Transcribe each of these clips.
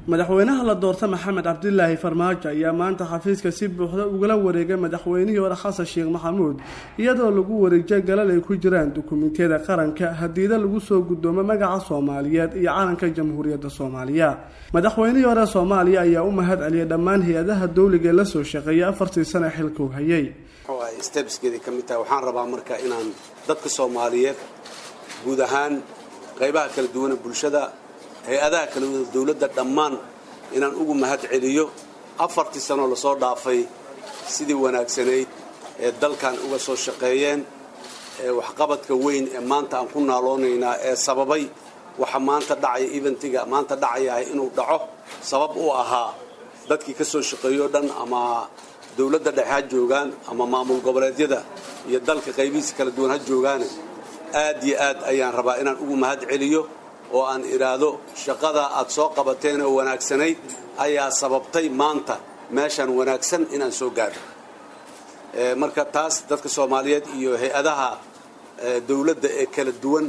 madaxweynaha la doorta maxamed cabdilaahi farmaajo ayaa maanta xafiiska si buuxda ugala wareegay madaxweynihii hore xasan sheekh maxamuud iyadoo lagu wareejiyay galal ay ku jiraan dukumentiyada qaranka hadiida lagu soo gudoomo magaca soomaaliyeed iyo calanka jamhuuriyadda soomaaliya madaxweynihii hore soomaaliya ayaa u mahad celiyay dhammaan hay-adaha dowliga ee lasoo shaqeeyay afartii sane xilka u hayay stebskeedii ka mid tahay waxaan rabaa marka inaan dadka soomaaliyeed guud ahaan qaybaha kala duwana bulshada hay-adaha kala duwan dowladda dhammaan inaan ugu mahad celiyo afartii sanoo lasoo dhaafay sidii wanaagsanayd ee dalkan uga soo shaqeeyeen ee waxqabadka weyn ee maanta aan ku naaloonaynaa ee sababay waxa maanta dhacaya eventiga maanta dhacayahay inuu dhaco sabab u ahaa dadkii ka soo shaqeeyo dhan ama dowladda dhexe ha joogaan ama maamul goboleedyada iyo dalka qaybihiisa kala duwan ha joogaane aad iyo aad ayaan rabaa inaan ugu mahad celiyo oo aan idhaahdo shaqada aad soo qabateen oo wanaagsanayd ayaa sababtay maanta meeshaan wanaagsan inaan soo gaadho marka taas dadka soomaaliyeed iyo hay-adaha dowladda ee kala duwan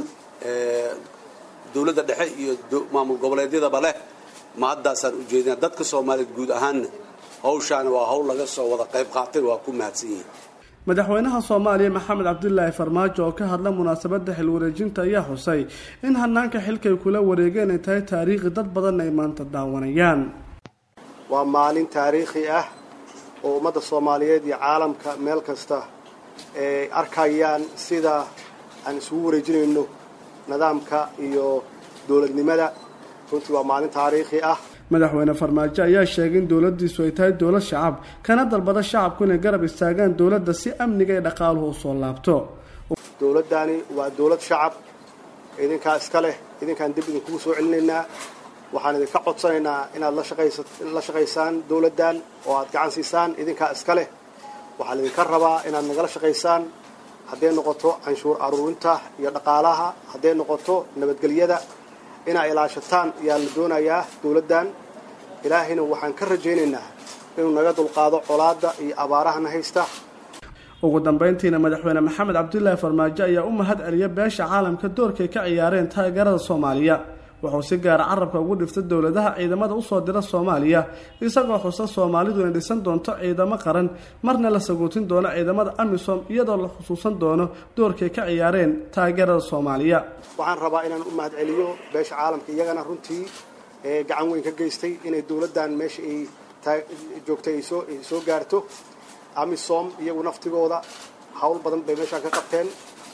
dowladda dhexe iyo maamul goboleedyadaba leh ma haddaasaan ujeedina dadka soomaaliyeed guud ahaanna hawshaani waa hawl laga soo wada qayb qaatay waa ku mahadsan yihiin madaxweynaha soomaaliya maxamed cabdilaahi farmaajo oo ka hadla munaasabadda xilwareejinta ayaa xusay in hanaanka xilkay kula wareegeen ay tahay taariikhi dad badanna ay maanta daawanayaan waa maalin taariikhi ah oo ummadda soomaaliyeed iyo caalamka meel kasta ay arkayaan sida aan isugu wareejinayno nidaamka iyo dowladnimada runtii waa maalin taariikhi ah madaxweyne farmaajo ayaa sheegay in dowladiisu ay tahay dowlad shacab kana dalbada shacabku inay garab istaagaan dowladda si amniga ee dhaqaaluhu u soo laabto dowladdani waa dowlad shacab idinkaa iska leh idinkaan dib idinkugu soo celinaynaa waxaan idinka codsanaynaa inaad la shaqaysaan dowladdan oo aad gacan siisaan idinkaa iska leh waxaa laydinka rabaa inaad nagala shaqaysaan hadday noqoto canshuur aruurinta iyo dhaqaalaha hadday noqoto nabadgelyada inaa ilaashataan ayaa la doonayaa dowladdan ilaahayna waxaan ka rajaynaynaa inuu naga dulqaado colaadda iyo abaarahana haysta ugu dambeyntiina madaxweyne maxamed cabdilaahi farmaajo ayaa u mahad celiya beesha caalamka doorkay ka ciyaareen taageerada soomaaliya wuxuu si gaara carabka ugu dhiftay dowladaha ciidamada usoo dira soomaaliya isagoo xusa soomaalidu inay dhisan doonto ciidamo qaran marna la sagootin doono ciidamada amisom iyadoo la xusuusan doono doorkay ka ciyaareen taageerada soomaaliya waxaan rabaa inaan u mahad celiyo beesha caalamka iyagana runtii gacan weyn ka geystay inay dowladdan meesha ay joogtay ay soo gaarto amisom iyagu naftigooda hawl badan bay meeshaan ka qabteen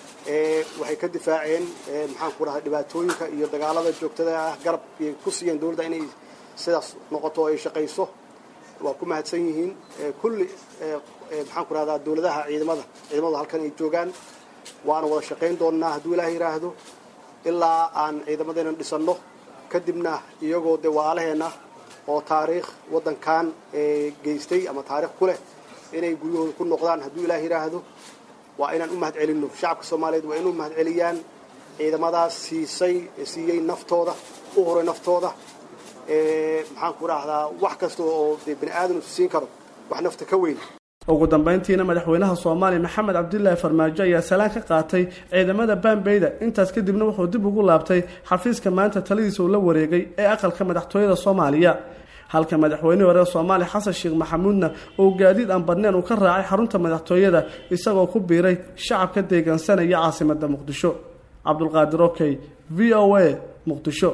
waxay ka difaaceen maxaan ku dhahay dhibaatooyinka iyo dagaalada joogtada ah garab ay ku siiyeen dowladda inay sidaas noqoto oo ay shaqayso waa ku mahadsan yihiin kulli maxaan ku rahdaa dowladaha ciidamada ciidamadu halkan ay joogaan waana wada shaqayn doonnaa hadduu ilaah yidhaahdo ilaa aan ciidamadeenan dhisanno kadibna iyagoo dee waalaheenna oo taariikh waddankan geystay ama taarikh ku leh inay guryahooda ku noqdaan hadduu ilaah yidhaahdo waa inaan u mahad celinno shacabka soomaaliyeed waa inuu mahad celiyaan ciidamadaas siisay siiyey naftooda u horay naftooda maxaan ku dhahdaa wax kasta oo dee bani aadam isu siin karo wax nafta ka weyn ugu dambeyntiina madaxweynaha soomaaliya maxamed cabdilaahi farmaajo ayaa salaan ka qaatay ciidamada bambeyda intaas kadibna wuxuu dib ugu laabtay xafiiska maanta taladiisa uu la wareegay ee aqalka madaxtooyada soomaaliya halka madaxweynihii hore soomaaliya xasan sheekh maxamuudna uu gaadiid aan badneen uu ka raacay xarunta madaxtooyada isagoo ku biiray shacabka deegaansanaya caasimada muqdisho cabdulqaadir okey v o a muqdisho